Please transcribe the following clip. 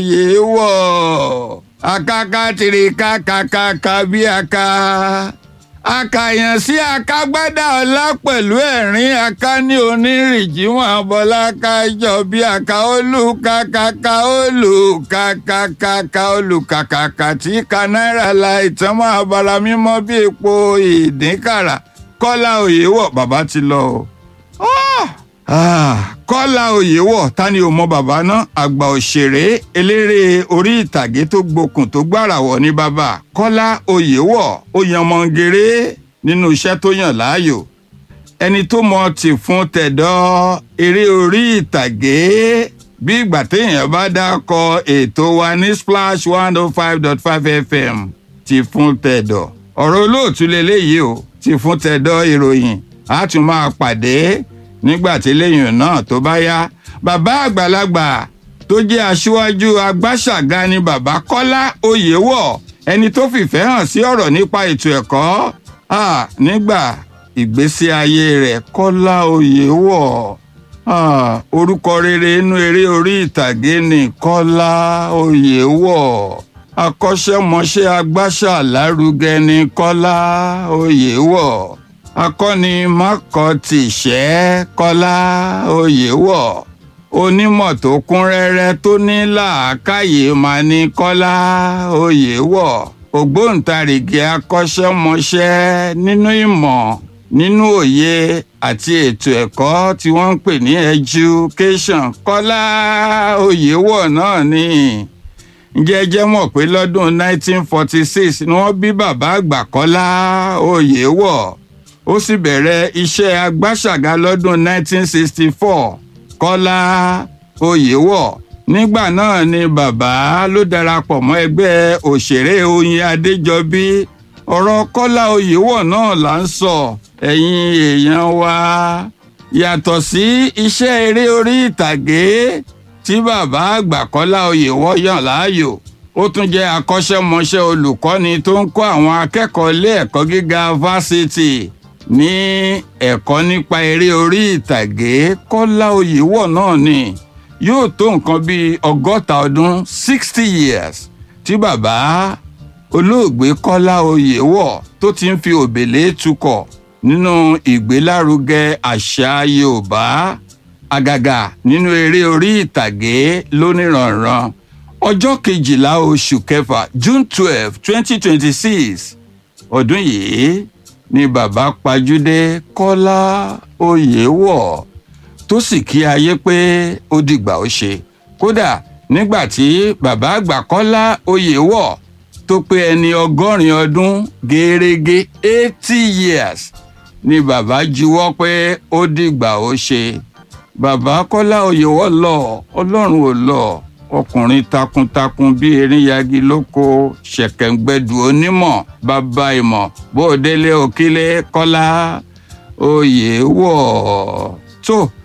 oyè wọ̀ akaka tìrìkà kàkàkà bí aka akàyàn sí akagbádá ọlá pẹ̀lú ẹ̀rín aká ní onírìnjíwọ̀n abọ́láká jọ bí aka olùkàkàkà olùkàkàkà olùkàkàkà tí ka náírà la ìtàn máa bala mímọ́ bí epo ìdínkàrà kọ́lá òye wọ̀ bàbá ti lọ o. Ah, kọ́lá oyèwọ̀ ta ni ò mọ bàbá náà àgbà òṣèré eléré orí ìtàgé tó gbókùn tó gbàràwọ̀ ní bàbá kọ́lá oyèwọ̀ ó yan mọ̀ngèrè nínú iṣẹ́ tó yàn láàyò ẹni tó mọ tì fún tẹ̀dọ̀ eré orí ìtàgé bí ìgbà téèyàn bá dákọ ètò wa ní splash one oh five dot five fm tì fún tẹ̀dọ̀ ọ̀rọ̀ olóòtú lélẹ́yìí o tì fún tẹ̀dọ̀ ìròyìn a tún máa pàdé nígbà tí lẹ́yìn náà tó bá yá bàbá àgbàlagbà tó jẹ́ aṣíwájú agbáṣàga ni bàbá kọ́lá oyèwọ̀ ẹni tó fìfẹ́ hàn sí ọ̀rọ̀ nípa ètò ẹ̀kọ́ ah, nígbà ìgbésí ayé rẹ̀ kọ́lá oyèwọ̀ ah, orúkọ rere inú eré orí ìtàgé ni kọ́lá oyèwọ̀ akọ́ṣẹ́mọṣẹ́ agbáṣà lárugẹ ni kọ́lá oyèwọ̀ akọni makọtìṣẹ́ kọ́lá oyèwọ̀ onímọ̀ tó kún rẹ́rẹ́ tó ní làákàyè máa ní kọ́lá oyèwọ̀ ògbóǹtarìgì akọ́ṣẹ́mọṣẹ́ nínú ìmọ̀ nínú òye àti ètò ẹ̀kọ́ tí wọ́n ń pè ní education kọ́lá oyèwọ̀ náà ni jẹ́jẹ́ mọ̀ pé lọ́dún 1946 ni wọ́n bí bàbá àgbà kọ́lá oyèwọ̀ ó sì bẹ̀rẹ̀ iṣẹ́ agbáṣàga lọ́dún 1964 kọ́lá oyèwọ̀ nígbà náà ni bàbá ló darapọ̀ mọ́ ẹgbẹ́ òṣèré oyin adéjọbí ọ̀rọ̀ kọ́lá oyèwọ̀ náà là ń sọ ẹ̀yin èèyàn wa yàtọ̀ sí iṣẹ́ eré orí ìtàgé tí bàbá àgbà kọ́lá oyèwọ̀ yàn láàyò ó tún jẹ́ akọ́ṣẹ́mọṣẹ́ olùkọ́ni tó ń kọ́ àwọn akẹ́kọ̀ọ́ ilé ẹ̀kọ́ gíga fásitì ní ẹ̀kọ́ nípa eré orí ìtàgé kọ́lá oyèwọ̀ náà ni yóò tó nǹkan bíi ọgọ́ta ọdún sixty years tí bàbá olóògbé kọ́lá oyèwọ̀ tó ti ń fi òbèlé tukọ̀ nínú ìgbélárugẹ àṣà yorùbá àgàgà nínú eré orí ìtàgé lóníranran ọjọ́ kejìlá oṣù kẹfà june twelve twenty twenty six ọdún yìí ni bàbá pajúdé kọ́lá oyèwọ̀ tó sì kí ayé pé ó dìgbà ó ṣe kódà nígbà tí bàbá àgbà kọ́lá oyèwọ̀ tó pé ẹni ọgọ́rin ọdún gẹ́rẹ́gẹ́ eighty years ni bàbá juwọ́ pé ó dìgbà ó ṣe bàbá kọ́lá oyèwọ̀ lọ ọlọ́run ò lọ ọkùnrin takuntakun bíi erinnyagi lóko ṣẹ̀kẹ̀ǹgbẹ̀dù onímọ̀ bàbá ìmọ̀ bóòdélé òkílé kọ́lá oyèwọ̀ tó